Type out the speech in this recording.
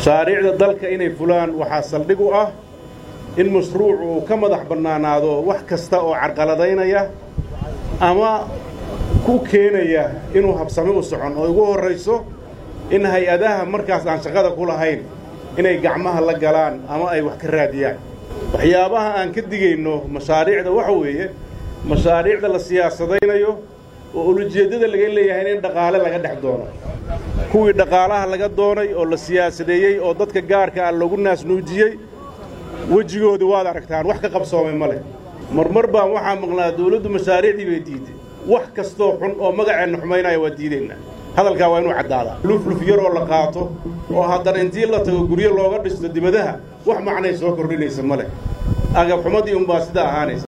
mashaariicda dalka inay fulaan waxaa saldhig u ah in mashruuc uu ka madax bannaanaado wax kasta oo carqaladaynaya ama ku keenaya inuu habsami u socon oo ugu horrayso in hay-adaha markaas aan shaqada ku lahayn inay gacmaha la galaan ama ay wax ka raadiyaan waxyaabaha aan ka digayno mashaariicda waxa weeye mashaariicda la siyaasadaynayo oo ulujeeddada laga leeyahay in dhaqaale laga dhex doono kuwii dhaqaalaha laga doonay oo la siyaasadeeyey oo dadka gaarka ah lagu naasnuujiyey wejigoodii waad aragtaan wax ka qabsoomay ma leh marmar baan waxaa maqnaa dawladdu mashaariicdii bay diiday wax kastoo xun oo magaceenna xumaynaya waa diidaynaa hadalkaa waa inuu caddaadaa lufluf yaroo la qaato oo haddana intii la tago guryo looga dhisto dibadaha wax macnay soo kordhinaysa ma leh agabxumadii unbaa sidaa ahaanaysa